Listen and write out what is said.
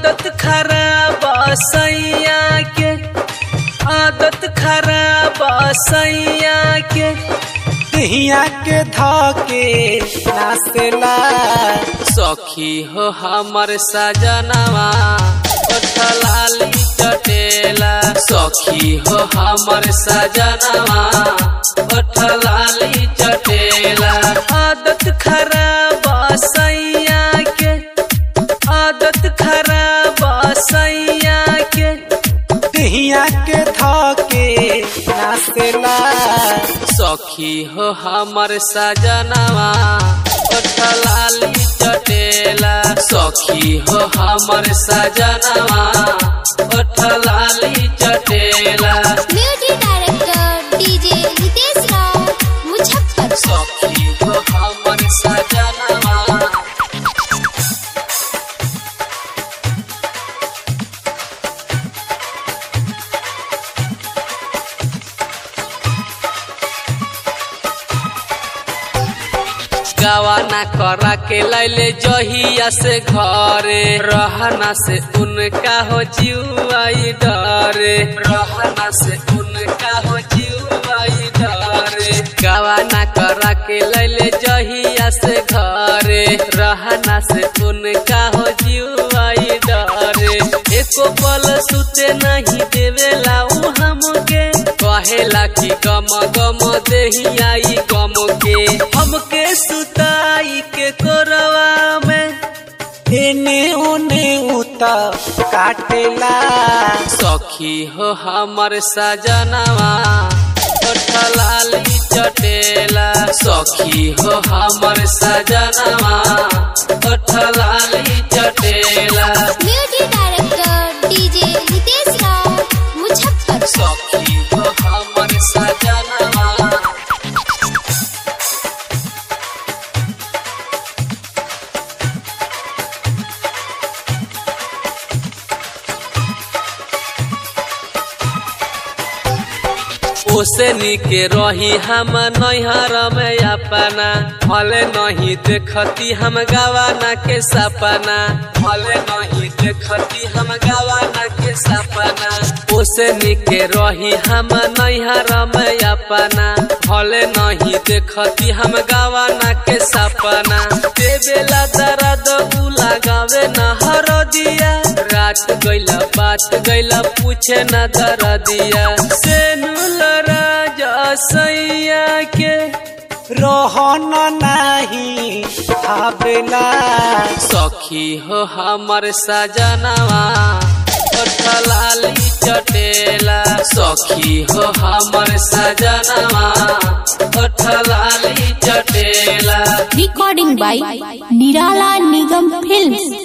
आदत खराब सैया के आदत खराब सैया के हिया के धके नाचेला सखी हो हमर सजनवा लाली चटेला सखी हो हमर सजनवा लाली चटेला आदत खराब सैया के आदत खराब सैया के हिया के धके नाचेला सखी हो हमर सजनवा लाली चटेला सखी हो हमर सजनवा लाली चटेला music director DJ Ritesh Rao Muzaffar सखी हो हमर सजनवा गवाना करा के लैले जहिया से घरे रहना से उनका हो जीवाई डरे रहना से उनका हो जीवाई डरे गवाना करा के लैले जहिया से घरे रहना से उनका हो जीवाई डरे एको पल सुते नहीं देवेला उ हमके कहेला कि गम गम देही आई गम के हमके सुताई के कोरवा में एने ओने उता काटेला सखी हो हमर सजनवा लाली चटेला सखी हो हमर सजनवा लाली चटेला music director DJ Ritesh Rao Muzaffar सखी हो हमर सजनवा ओसे निके रही हम नैहर में अपना भले नहीं देखती हम गवाना के सपना भले नहीं देखती हम गवाना के सपना ओसे निके रही हम नैहर में अपना भले नहीं देखती हम गवाना के सपना देवेला दर्द उ लगावे न हर दिया रात गैला बात गैला पूछे न दर दिया से राजा सैया के रहन नाही भावेला सखी हो हमर सजनवा लाली चटेला सखी हो हमर सजनवा लाली चटेला recording by Nirala Nigam Films.